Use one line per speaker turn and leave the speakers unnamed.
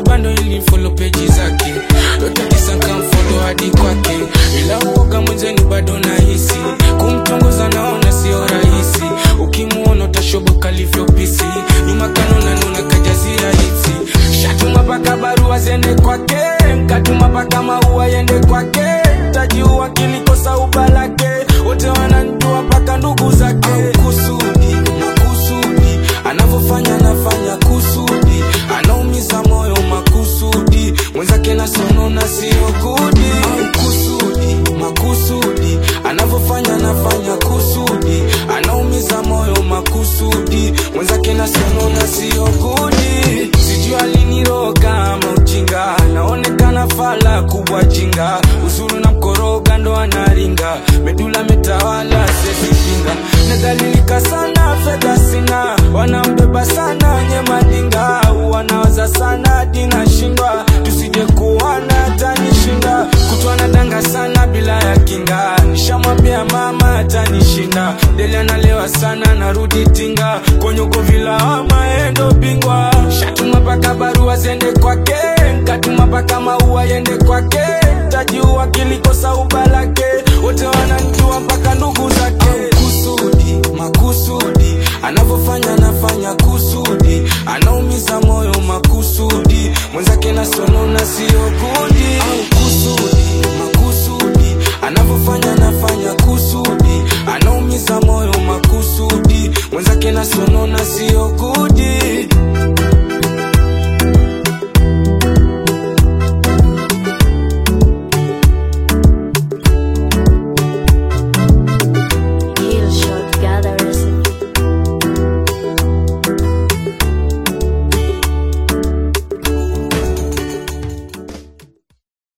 bando ili follow page zake yote tisa nkamfollow hadi kwake ila uoga mwenzeni bado nahisi kumtongoza naona sio rahisi ukimuona utashoboka livyopisi nyuma kanona nuna kajazira hisi shatuma paka barua zende kwake nkatuma paka maua yende kwake tajiua kilikosa ubalake wote wananjua mpaka ndugu zake kusudi makusudi anavyofanya anafanya kusudi anaumiza moyo makusudi mwenzake nasonona sio kudi kusudi makusudi anavyofanya anafanya kusudi anaumiza moyo makusudi mwenzake nasonona sio kudi sijui aliniroga ama ujinga naonekana fala kubwa jinga uzuru na mkoroga ndo anaringa medula metawala sesipinga nadhalilika sana fedha sina wanambeba sana nye madinga wanawaza sana dinashindwa tusije kuwana tanishinda kutwana danga sana bila ya kinga nishamwambia mama atanishinda deli analewa sana narudi tinga konyoko vilawama endo bingwa shatuma paka barua zende kwake nkatuma paka maua yende kwake tajiua kilikosa ubalake wote wananjua mpaka ndugu zake kusudi makusudi anavyofanya anafanya kusudi anaumiza moyo makusudi